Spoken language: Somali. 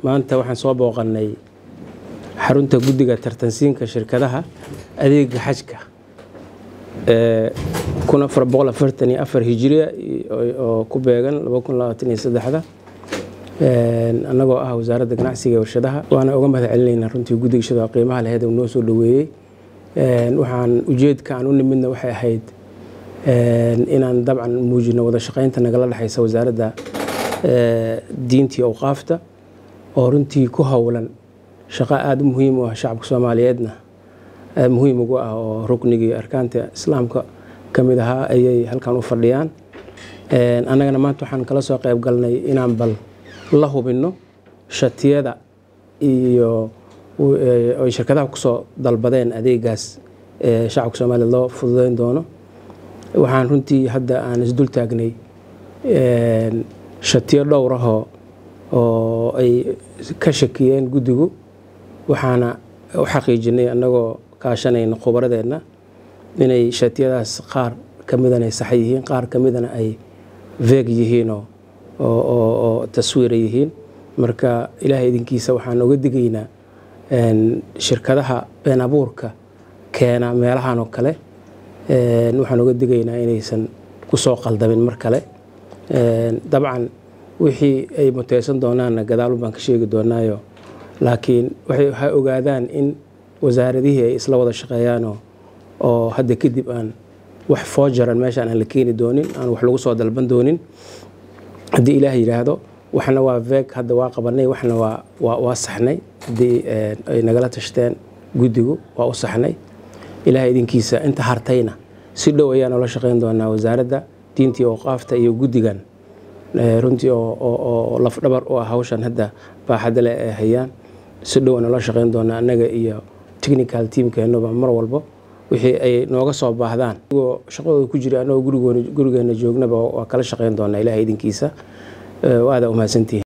maanta waxaan soo booqannay xarunta guddiga tartansiinka shirkadaha adeega xajka kun afar boqol afartan iyo afar hijiriya oo ku beegan laba kun labaatan iyo saddexda annagoo ah wasaaradda ganacsiga iyo warshadaha waana uga mahad celinaynaa runtii guddiga shada qiimaha laheed uu noo soo dhoweeyey waxaan ujeedka aan u nimidna waxay ahayd inaan dabcan muujino wada shaqaynta nagala dhexaysa wasaaradda diintii awqaafta oo runtii ku howlan shaqo aada u muhiim u ah shacabka soomaaliyeedna muhiim ugu ah oo ruknigii arkaanta islaamka ka mid ahaa ayay halkan u fadhiyaan annagana maanta waxaan kala soo qayb galnay inaan bal la hubinno shatiyada iyo ay shirkadaha kusoo dalbadeen adeegaas ee shacabka soomaaliyeed loo fududeyn doono waxaan runtii hadda aan isdul taagnay shatiyo dhowrahoo oo ay ka shakiyeen guddigu waxaana u xaqiijinay annagoo kaashanayna khubaradeenna inay shatiyadaas qaar ka midana ay sax yihiin qaar ka midana ay veeg yihiinoo oo taswiira yihiin marka ilaahay idinkiisa waxaan oga digaynaa shirkadaha been abuurka keena meelahan oo kale waxaan oga digaynaa inaysan kusoo qaldamin mar kale dabcan wixii ay muteysan doonaanna gadaalun baan ka sheegi doonaayo laakiin waxay ogaadaan in wasaaradihii ay isla wada shaqeeyaanoo oo hadda kadib aan wax foojaran meeshaan aan la keeni doonin aan wax lagu soo dalban doonin haddii ilaah yidhaahdo waxna waa veeg hadda waa qabanay waxna waa saxnay haddii ay nagala tashteen guddigu waa u saxnay ilaah idinkiisa inta hartayna si dhow ayaa noola shaqeyn doonaa wasaaradda diintii awqaafta iyo guddigan runtii oo lafdhabar u ah hawshan hadda baaxadda leh ay hayaan si dhow noola shaqeyn doonaa annaga iyo technical teamkeenuba mar walbo wixii ay nooga soo baahdaan shaqadooda ku jira annagoo gurigeena joognaba waa kala shaqeyn doonaa ilaah idinkiisa waada umahadsantihin